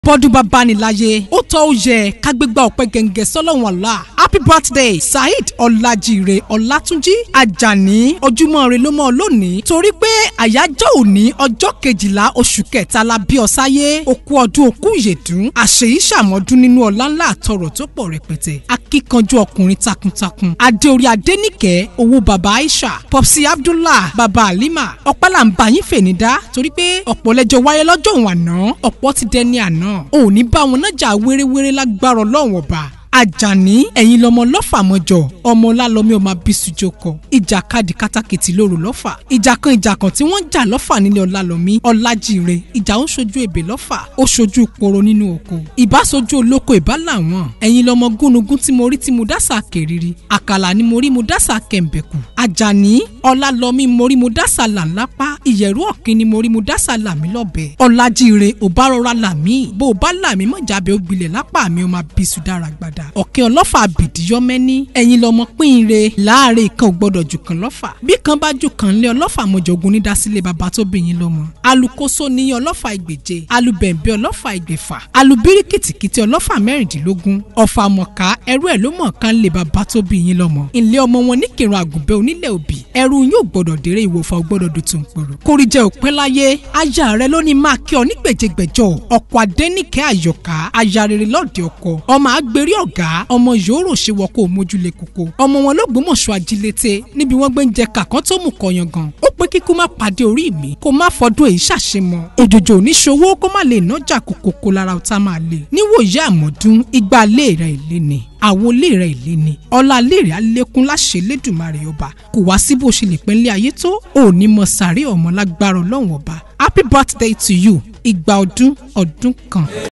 bọ́dún bá báni láyé ó tọ́ ó yẹ ká gbégbá ọ̀pẹ gẹ̀ǹgẹ̀ sọ́lọ́run ọ̀la happy birthday saheed ọ̀làjìrè ọ̀làtúnjì àjàní ojúmọ́ rẹ ló mọ́ ọ lónìí torí pé àyájọ́ òní ọjọ́ kejìlá oṣù kẹta la bí ọ sáyé okú ọdún okú ìyèdún àṣeyí ṣàmọ́dún nínú ọlá ńlá àtọrọ̀ tó pọ̀ rẹpẹtẹ akíkanjú ọkùnrin takuntakun adéorí adéníkẹ́ owó baba aisha popsi abdullah baba halima ọpẹ́ là ń bá yín fèní dá torí pé ọ̀pọ̀ lẹ́jọ́ wáyé lọ́jọ́ òun àná ọ̀pọ̀ ti dẹni àná ò ní bá wọn náà jà wéréwéré lágbára ọlọ́run ọba àjàní ẹ̀yin lọmọ lọ́fà mọ́jọ ọmọ ọlálọ́mí ọmọ abisujo kọ ìjàkadì kátàkìtì lóru lọ́fà ìjà kan ìjà kan tí wọ́n ń jà lọ́fà nílé ọlálọ́mí ọlájire ìjà ó ṣojú èbè lọ́fà ó ṣojú poro nínú oko ìbá ṣojú olóko ìbá làwọn ẹ̀yin lọmọ gúnugún tí mo rí tí mo dásà kèrìrì àkàlà ni mo rí mo dásà kẹ̀m̀bẹ̀kù àjàní ọlálọ́mí mo rí mo dásà là ńlápá ìyẹ̀rú ọ̀kín ni mo rí mo dásà làmí lọ́bẹ̀ ọlájire ò bá rọra làmí bó o bá làmí mọ̀jábẹ́ ó gbilẹ̀ lápá mi ó máa bísú dára gbàdá ọ̀kẹ́ ọlọ́fà àbìdíyọ́ mẹ́ni ẹ̀yin lọmọ pínre láàrin kan ò gbọ́dọ̀ jù kan lọ́fà bí kan bá jù kan lé ọlọ́fà mọ̀jọ̀gùn ní dásílẹ̀ bàbá tó bí yín lọ́mọ alukoso ní ọlọ́fà ìgbèje alubẹ̀ǹbẹ̀ ọlọ́fà ìgbèfà alubírí kìtìkìtì ọlọ́fà mẹ́rìndínlógún ọ̀fà mọ̀ká ẹrú ẹ̀ ló mọ̀ kan lé bàbá tó bí yín lọ́mọ ilé ọmọ wọn ní kírun àgùnbẹ́ onílẹ̀ òbí ẹrú yóò gbọ́dọ̀ dèrè ìwòfà ò gbọ́dọ̀ dùn tún pòrò kórìjẹ òpin láyé aya rẹ ló ní máa kí ọ ní gbèjègbèjọ ọkọ adẹnìkẹ àyọká aya rere lọdẹ ọkọ ọmọ àgbèrè ọgá ọmọ yòórò ṣe wọ kó mójúlé koko ọmọ wọn ló gbọmọṣọ ajílété níbi wọn gbé ń jẹ kàkán tó mú kọyan gan ó pé kíkú má pàdé orí mi kó má fọdún èyí ṣàṣemọ òjòjò oníṣòwò kó má lè nájà kòkòkò lára ọ̀tá máa lè níwòye àmọ́dún igba ilé rẹ̀ ìlé ni àwọn ilé rẹ̀ ìlé ni ọlá ilé rẹ̀ alékún láṣẹ lẹ́dùnmarè ọba kò wá sí bó ṣe lè pẹ́ lé ayé tó òní mọ sàárè ọmọ lágbára ọlọ́run ọba happy birthday to you ìgbà ọdún ọdún kan.